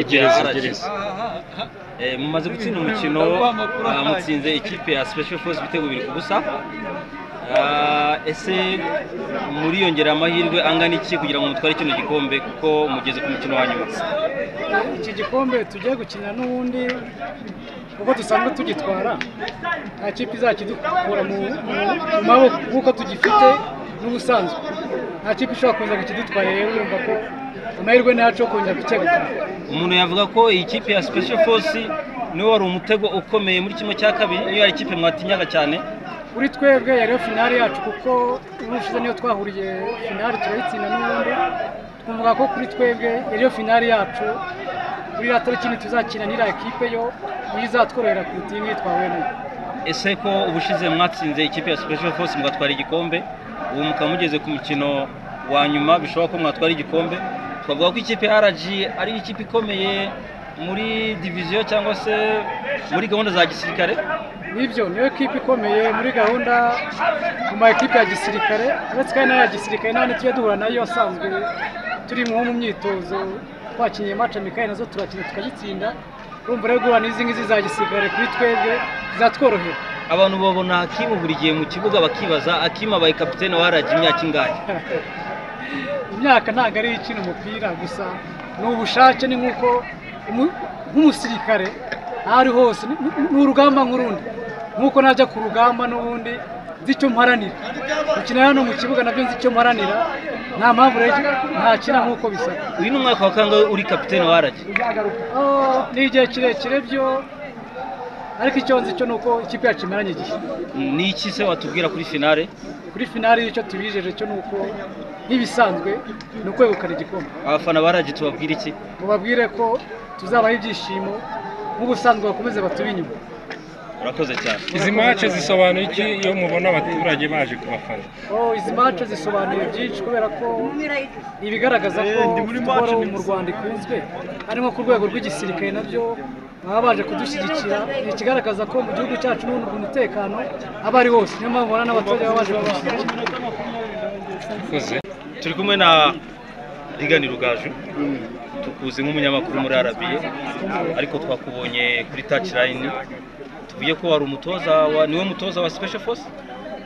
gereza gereza Eh, mumaze gutsinda umukino ah, mutsinze ikipe ya Special Force ibitego bibiri ku busa Ah, ese muri yongera amahirwe angana iki kugira ngo mutware kino gikombe kuko mugeze ku mukino wa nyuma iki gikombe tugiye gukina n'ubundi kuko dusanzwe tugitwara nta kipe izakidukura mu mu maboko kuko tugifite n'ubusanzwe nta kipe ishobora kuza kukidutwara rero urumva ko amahirwe ntacu yo kongera kucyegukana umuntu yavuga ko iyi kipe ya Special Force niwe wari umutego ukomeye muri kimwe cya kabiri niyo yari ikipe mwatinyaga cyane kuri twebwe yari yo finale yacu kuko urushize niyo twahuriye finale turayitsinda n'ubundi twumva ko kuri twebwe yari yo finale yacu kuri iriya tariki ntituzakina n'iriya kipe yo niyo izatworohera kuruta iyi ngiyi twahuye nayo ese ko ubushize mwatsinze ikipe ya Special Force mugatwara igikombe ubu mukaba mugeze ku mukino wa nyuma bishoboka ko mwatwara igikombe twavuga ko ikipe ya RG ari ikipe ikomeye muri diviziyo cyangwa se muri gahunda za gisirikare nibyo niyo kipe ikomeye muri gahunda mu ma ekipe ya gisirikare uretse kandi n'aya gisirikare n'andi tujya duhura nayo asanzwe turi nko mu myitozo twakinnye mace mikaye nazo turakina tukagitsinda urumva rero guhura n'izi ngizi za gisirikare kuri twebwe zatworohera abantu babona Hakimu buri gihe mu kibuga bakibaza Hakimu abaye kapitene wa RG imyaka ingahe imyaka ntabwo ari ikina umupira gusa ni ubushake ni nk'uko umu- nk'umusirikare aho ari hose ni- ni- ni urugamba nk'urundi nk'uko najya ku rugamba n'ubundi nzi icyo mparanira gukina hano mu kibuga nabyo nzi icyo mparanira nta mpamvu rero ntakina nk'uko bisaba uyu ni umwaka wa kangahe uri kapitene wa RG Oh, ni igihe kirekire byo ariko icyo nzi cyo ni uko ikipe yacu imaranye igihe ni iki se watubwira kuri finale kuri finale icyo tubijeje cyo ni uko nk'ibisanzwe ni ukwegukana igikombe abafana ba RG tubabwira iki mubabwire ko tuzabaha ibyishimo nk'ubusanzwe bakomeze baturi inyuma urakoze cyane izi mace zisobanuye iki iyo mubona abaturage baje kubafana Oh, izi mace zisobanuye byinshi kubera ko ibigaragaza ko siporo mu rwanda ikunzwe ari nko ku rwego rw'igisirikare nabyo baba baje kudushyigikira ni ikigaragaza ko mu gihugu cyacu n'ubundi umutekano aba ari wose niyo mpamvu ubona n'abaturage baba baje kudushyigikira urakoze turi kumwe na rigani rugaju tukuzi nk'umunyamakuru muri arabiye ariko twakubonye kuri taci layini tuvuye ko wari umutoza wa niwe mutoza wa special force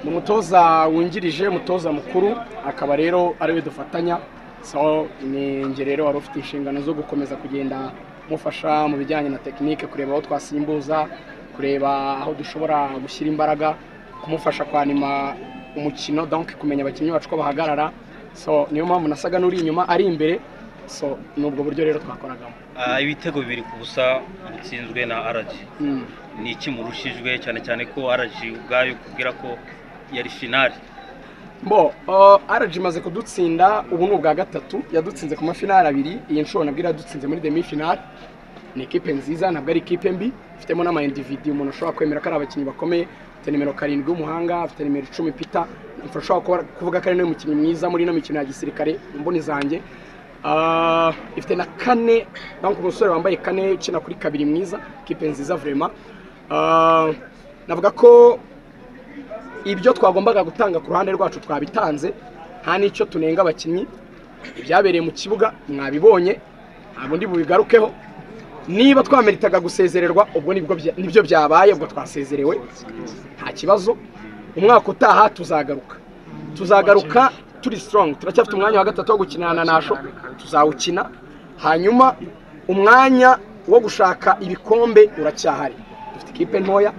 ni umutoza wungirije umutoza mukuru akaba rero ariwe dufatanya so ni njye rero wari ufite inshingano zo gukomeza kugenda mufasha mu bijyanye na tekinike kureba aho twasimbuza kureba aho dushobora gushyira imbaraga kumufasha kwanima umukino donc kumenya abakinnyi bacu ko bahagarara so niyo mpamvu nasaga n'uri inyuma ari imbere so ni ubwo buryo rero twakoragamo Ah, ibitego bibiri ku busa mutsinzwe na araji Mm. ni iki murushijwe cyane cyane ko araji ubwayo kubwira ko yari finale bo uh, RG imaze kudutsinda ubu ni ubwa gatatu yadutsinze ku mafinali abiri iyi nshuro nabwo iradutsinze muri demi finale ni ikipe nziza ntabwo ari ikipe mbi ifitemo n'ama individu umuntu ushobora kwemera ko ari abakinnyi bakomeye afite nimero karindwi w'umuhanga afite nimero icumi pita ushobora kuba- kuvuga ko ari nawe mukinnyi mwiza muri ino mikino ya gisirikare mu mboni zanjye Ah, ifite na kane donc umusore wambaye kane ukina kuri kabiri mwiza ikipe nziza vrema Ah, navuga ko ibyo twagombaga gutanga ku ruhande rwacu twabitanze nta n'icyo tunenga abakinnyi ibyabereye mu kibuga mwabibonye ntabwo ndi bubigarukeho niba twameritaga gusezererwa ubwo nibwo bya- nibyo byabaye ubwo twasezerewe nta kibazo umwaka utaha tuzagaruka tuzagaruka turi strong turacyafite umwanya wa gatatu wo gukinana na nasho tuzawukina hanyuma umwanya wo gushaka ibikombe uracyahari dufite ikipe ntoya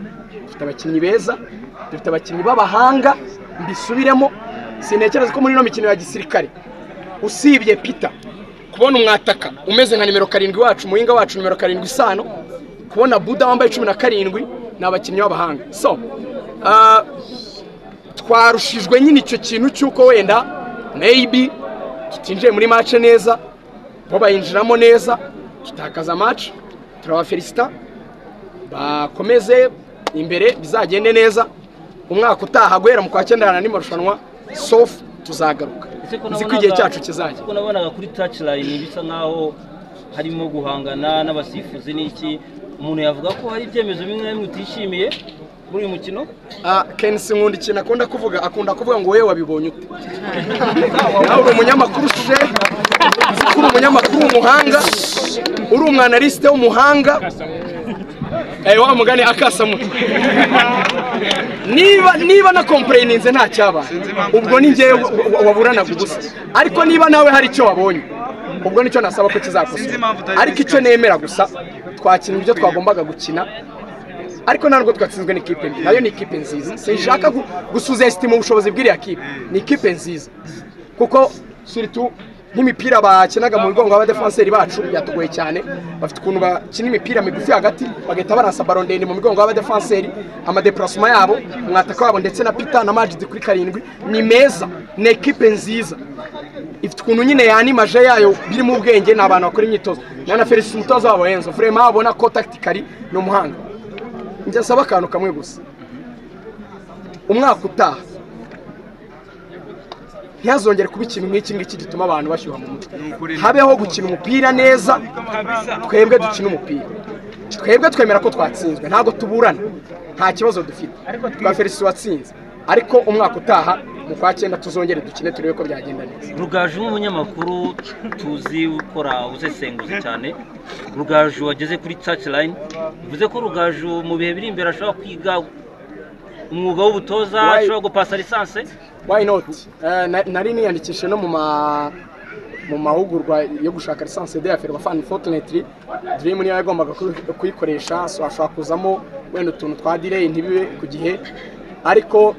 dufite abakinnyi beza dufite abakinnyi b'abahanga mbisubiremo sintekereza ko muri ino mikino ya gisirikare usibye pita kubona umwataka umeze nka nimero karindwi wacu umuhinga wacu nimero karindwi isano kubona buda wambaye cumi na karindwi ni abakinnyi b'abahanga so ah, twarushijwe nyine icyo kintu cy'uko wenda maybe tutinjiye muri mace neza bo bayinjiramo neza tutakaza mace turabafelisita bakomeze imbere bizagende neza umwaka utaha guhera mu kwa cyenda ni marushanwa sofu tuzagaruka nzi ko igihe cyacu kizajya kuko nabonaga kuri taci layini bisa nkaho harimo guhangana n'abasifuzi n'iki umuntu yavuga ko hari ibyemezo bimwe na bimwe utishimiye muri uyu mukino Ah, Kensi nkunda ikintu akunda kuvuga akunda kuvuga ngo wowe wabibonye ute nawe uri umunyamakuru se uzi ko uri umunyamakuru w'umuhanga uri umwanalisite w'umuhanga Eh, wa mugani akasa mutwe niba niba na kompureyininze nta cyaba ubwo ni njyewe wa- wa- waburanaga ubusa ariko niba nawe hari icyo wabonye ubwo nicyo nasaba ko kizakosorwa ariko icyo nemera gusa twakina ibyo twagombaga gukina ariko ntabwo twatsinzwe n'ikipe mbi nayo ni ikipe nziza sinshaka gu- gusuzestima ubushobozi bw'iriya kipe ni ikipe nziza kuko suritu nk'imipira bakinaga mu bigongo abadefanseri bacu byatugoye cyane bafite ukuntu bakina imipira migufi hagati bagahita barasa baro ndende mu migongo y'abadefanseri amadepurasoma yabo umwataka wabo ndetse na pita na majidi kuri karindwi ni meza ni ekipe nziza ifite ukuntu nyine yanimaje yayo birimo ubwenge ni abantu bakora imyitozo na na felicite umutoza wabo henzo vraiment abona ko tactically ni umuhanga njya asaba akantu kamwe gusa umwaka utaha ntihazongere kuba ikintu nk'iki ngiki gituma abantu bashyuha mu mutwe habeho gukina umupira neza twebwe dukina umupira twebwe twemera ko twatsinzwe ntabwo tuburana nta kibazo dufite twa felicite watsinze ariko umwaka utaha mu kwa cyenda tuzongere dukine turebe ko byagenda neza rugaju nk'umunyamakuru tuzi ukora usesenguzi cyane rugaju wageze kuri taci layini bivuze ko rugaju mu bihe biri imbere ashobora kwiga umwuga w'ubutoza Why- ashobora gupasa lisanse why not Eh, na- nari niyandikishije no mu ma mu mahugurwa yo gushaka lisansi de aferi fan fortunately dream niyo yagombaga kuyi- kuyikoresha so ashobora kuzamo wenda utuntu twa delay ntibibe ku gihe ariko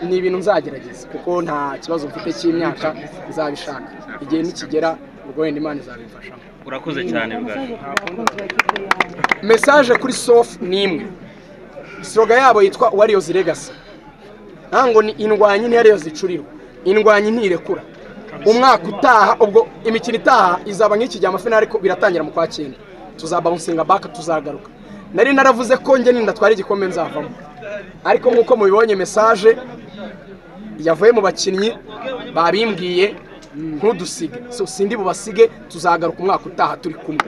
ni ibintu nzagerageza kuko nta kibazo mfite cy'imyaka nzabishaka igihe nikigera ubwo wenda imana izabimfashamo urakoze cyane rugaju mesaje kuri sofu ni imwe siroga yabo yitwa wariyozi legasi ntabwo ni indwanyi ntiyariyozi icurirwa indwanyi ntirekura umwaka utaha ubwo imikino itaha izaba nk'iki gihe amafinari ariko biratangira mu kwa cyenda tuzabawunsinga baka tuzagaruka nari naravuze ko njye ninda twari igikombe nzavamo ariko nk'uko mubibonye mesaje yavuye mu bakinnyi babimbwiye ntudusige so sindi bubasige tuzagaruka umwaka utaha turi kumwe